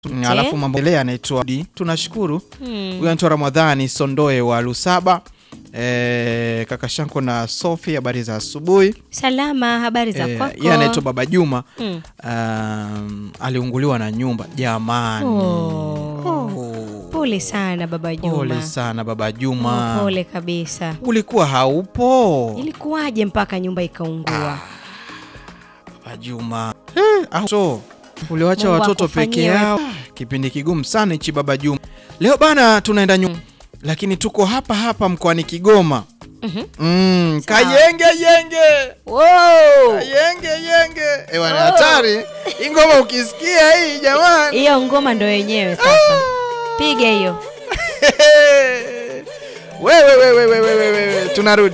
Mm, Alafu mambo ile anaitwa Di. Tunashukuru. Huyu anaitwa Ramadhani Sondoe wa Lusaba. Eh, kaka Shanko na Sophie habari za asubuhi. Salama, habari za Eh, kwako? yeye anaitwa Baba Juma. Mm. Um, aliunguliwa na nyumba jamani. Oh. Oh. Pole sana baba Juma. Pole sana Baba Juma. Oh, pole kabisa. Ulikuwa haupo Ilikuwaje mpaka nyumba ikaungua? Baba Juma. Eh, au so uliwacha Mungu watoto akufanyie peke yao. Kipindi kigumu sana hichi Baba Juma. Leo bana tunaenda nyuma. Lakini tuko hapa hapa mkoani Kigoma. Mhm. Mm, Sawa. kayenge yenge. Wow! Yenge yenge. Eh, wana hatari. Hii ngoma ukisikia hii jamani. Hiyo ngoma ndo yenyewe sasa. Piga hiyo. Wewe wewe wewe wewe wewe tunarudi.